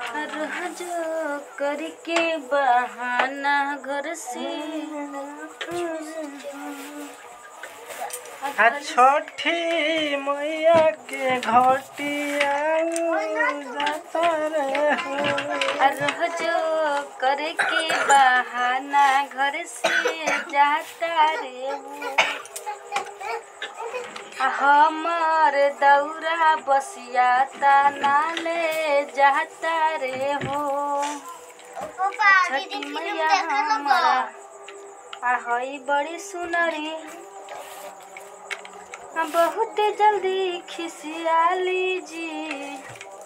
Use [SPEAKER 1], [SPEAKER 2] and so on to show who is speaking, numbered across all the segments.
[SPEAKER 1] रोज करके बहाना घर से
[SPEAKER 2] आ छठी मैया के घटिया जाता रे हो
[SPEAKER 1] रोज करके बहाना घर से जाता रे हो हमर दौरा बसिया तना ले जाता रे हो छठी मैया हमारा आ हई बड़ी सुनरी आ बहुत जल्दी खिसियाली जी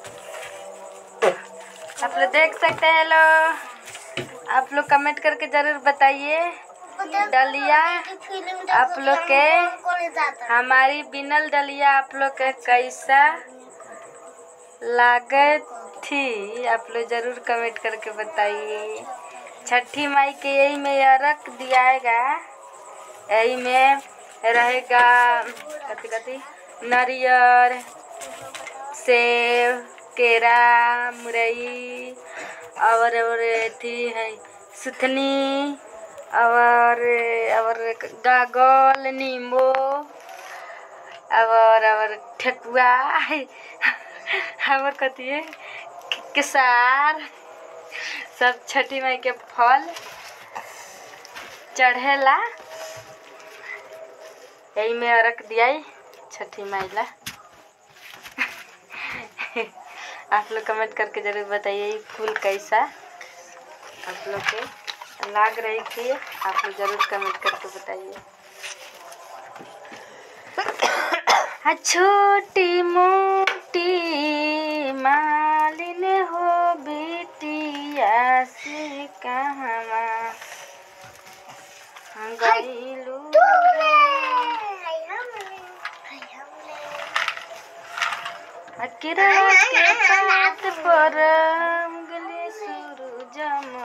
[SPEAKER 1] आप लोग देख सकते हैं लोग आप लोग कमेंट करके जरूर बताइए डलिया आप लोग के हमारी बिनल डलिया आप लोग के कैसा लागत थी आप लोग जरूर कमेंट करके बताइए छठी माई के यही में अरक दियाएगा यही में रहेगा कथी कथी नारियल सेब केरा मुरई और और अथी है सुथनी और और गागल नींबू और और ठेकुआ और कथी है केसार सब छठी माई के फल चढ़ेला यही में अरक दियाई छठी माई ला आप लोग कमेंट करके जरूर बताइए ये फूल कैसा आप लोग के लाग रही थी आप लोग जरूर कमेंट करके बताइए हाँ, छोटी मोटी मालिन हो बेटिया से कहवा गईलू अकेरा के पात पर गले सूरज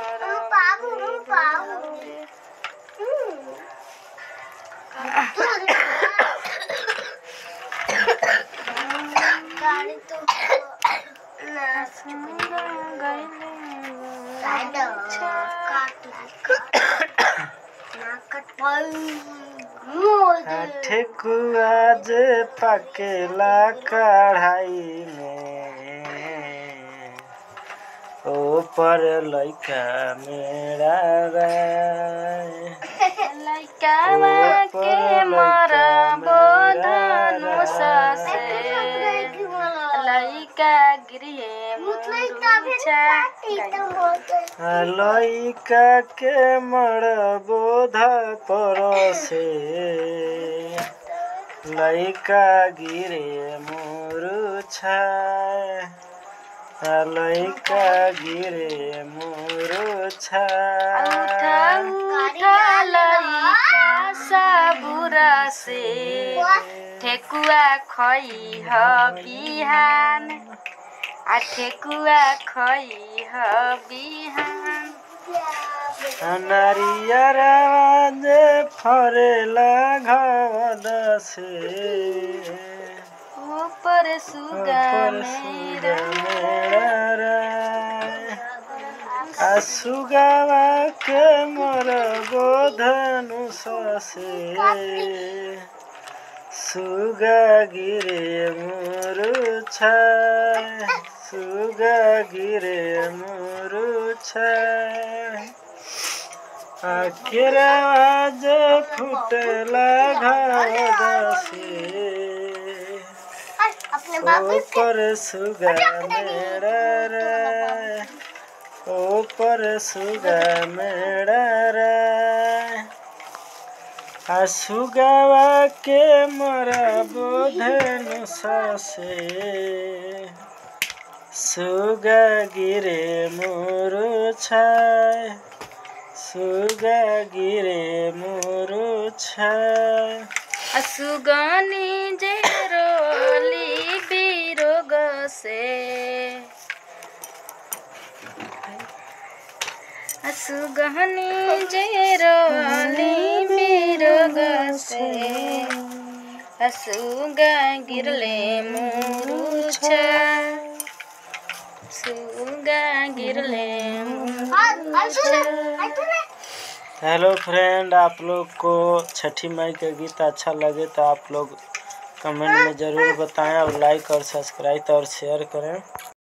[SPEAKER 2] ठेकुआ जे पकेला कढ़ाई में ऊपर लइका मेरा राय
[SPEAKER 1] लइकावा के मर बोधनु ससे लइका गिरिए मुरुचा
[SPEAKER 2] लइका के मर बोध परसे लइका गिरे मुरुछा लइका गिरे मुरुछा
[SPEAKER 1] उठा उठा लइका सबुरा से ठेकुआ खई ह बिहान आ ठेकुआ खई ह बिहान
[SPEAKER 2] नारियर जे फरेला घद से
[SPEAKER 1] ऊपर सुगा
[SPEAKER 2] ऊपर
[SPEAKER 1] मेरा
[SPEAKER 2] मेरा आ सुगावा के मर गोधनु ससे सुगा गिरे मुरुछा सुगा गिरे मुरुछा आखिरा आज फुटला घादसे
[SPEAKER 3] अपने बाबू
[SPEAKER 2] ऊपर सुगा मेरा रे ऊपर सुगा मेरा रे आ सुगावा के मरा बोधनु ससे सुगा गिरे मोरु छाय सुगा गिरे मोरु छाय
[SPEAKER 1] असुगनी जे रोली बिरोग से असुगनी जे रोली बिरोग से असुगा गिरले मुरुछा सुगा सुगा गिरले
[SPEAKER 2] हेलो फ्रेंड आप लोग को छठी माई का गीत अच्छा लगे तो आप लोग कमेंट में ज़रूर बताएं और लाइक और सब्सक्राइब और शेयर करें